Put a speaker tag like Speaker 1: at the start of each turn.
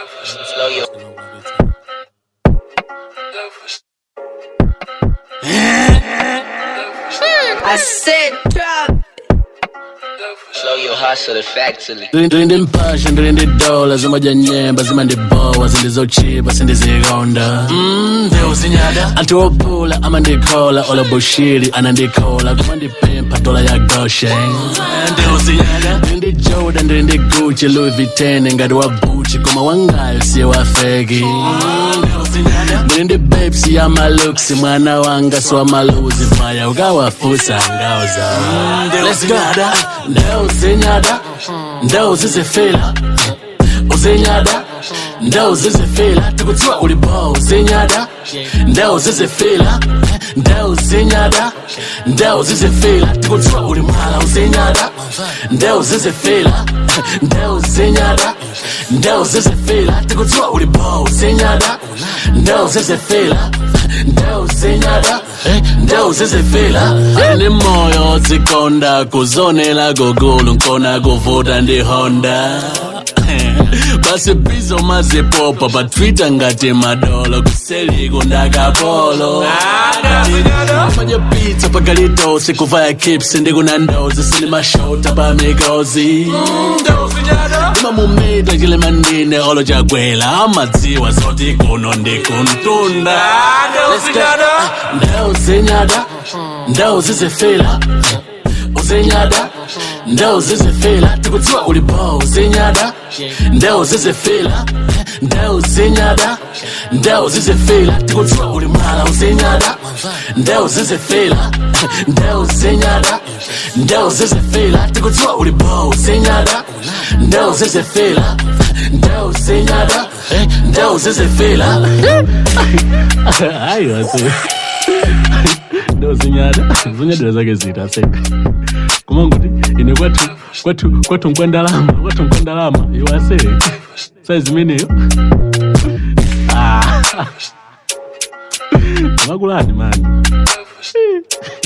Speaker 1: Slow your
Speaker 2: I said drop.
Speaker 1: slow your hustle factory.
Speaker 3: ndiri mpasha ndiri ndi dola zimadya nyemba zimandibowa zindizochipa sindizikonda Mm, ndeuzinyada anthu opula amandikhola olabushiri anandikhola kumandipempha dola ya goshen ndeuzinyada ndiri ndi joda ndiri ndi gucci louis vuitton ngati wa buchi koma wangayo siye wafeki ndiri ndi bepsi ya maluksi mwana wanga siwamaluzi vaya ukawafusa ngauza Let's go. ndeuzinyada ndeuzizifila uzinyada ndeuzizifila tikudziwa uli bo uzinyada ndeuzizifila ndeuzinyada ndeuzizifila tikudziwa uli mwala uzinyada ndeuzizifila ndeuzinyada ndeuzizifila tikudziwa uli bo uzinyada ndeuzizifila ndeuzinyada ndeuzizifila ane moyo zikonda kuzonela gogulu nkona kuvuta ndi honda basi bizo mazipopa pa twitter ngati madolo kuseliko ndakapolo manye pizza pagalitosi kuvaya kips ndikuna ndozi sinimashota pa mikozi imamumita chilemandine olo chagwela amadziwa zoti kuno ndikuntunda ndeuzinyada ndeuzizifila uzinyada ndeuzizifila tikudziwa uli bo uzinyada ndeuzizifila ndeuzinyada ndeuzizifila tikudziwa uli mwala uzinyada ndeuzizifila ndeuzinyada ndeuzizifila tikudziwa uli bo uzinyada ndeuzizifila ndeuzinyada ndeuzizifila hayi wasi ndo zinyada zinyadira zake zita seka kumanguti ine kwathu kwathu kwathu nkwendalama kwathu nkwendalama iwase saizimeneyo makulani mani